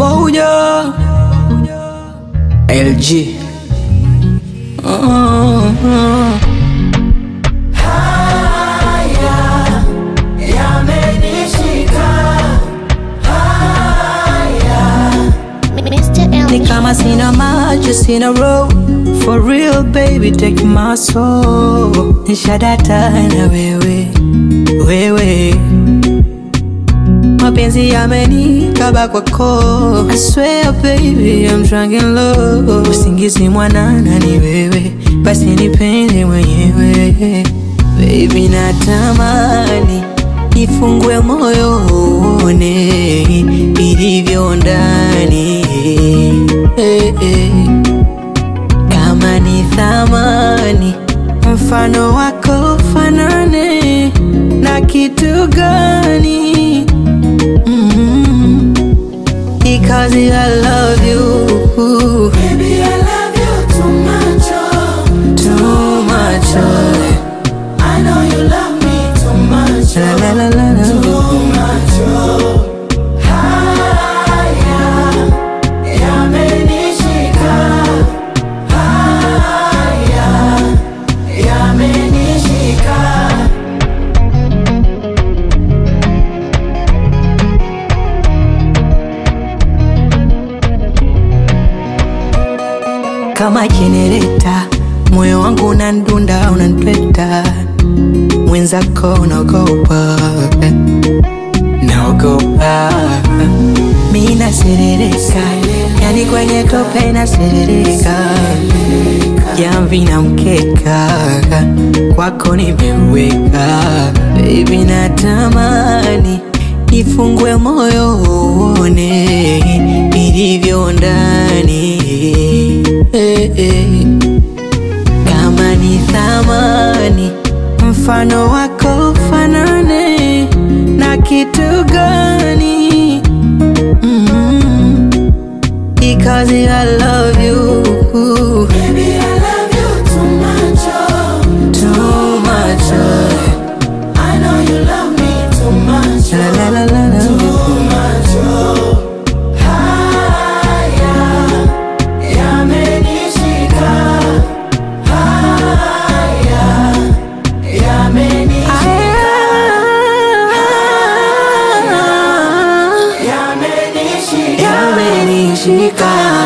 moja LG uh-huh. Mr. Ni LG. kama sina maji sina roho For real baby take my soul Nishadata na wewe wewe Mapenzi yamenikaba kwako I swear baby I'm drunk in love Usingizi mwanana ni wewe Basi nipende mwenyewe Baby natamani Nifungue moyo uone Ilivyo ndani eh, eh. Kama ni thamani Mfano wako fanane Na kitu gani mm Because I love you Baby, I love you too much, oh. Too much oh. I know you love me too much, La oh. la la la la Too much, oh. Haya, yamenishika. Haya, yamenishika. kama jenereta, moyo wangu unandunda, unanipeta, mwenzako unaogopa, naogopa, mi naserereka, yani kwenye tope naserereka, jamvi na mkeka, kwako nimeweka, baby natamani nifungue moyo uone ilivyo ndani eh, eh. Kama ni thamani mfano wako fanane na kitu gani mm Because I love you Baby, I love you too much, oh. too much oh. I know you love me too much, La la oh. la la la Too much, oh. Haya, yamenishika. Haya, yamenishika. Ah, Yamenishika. Yamenishika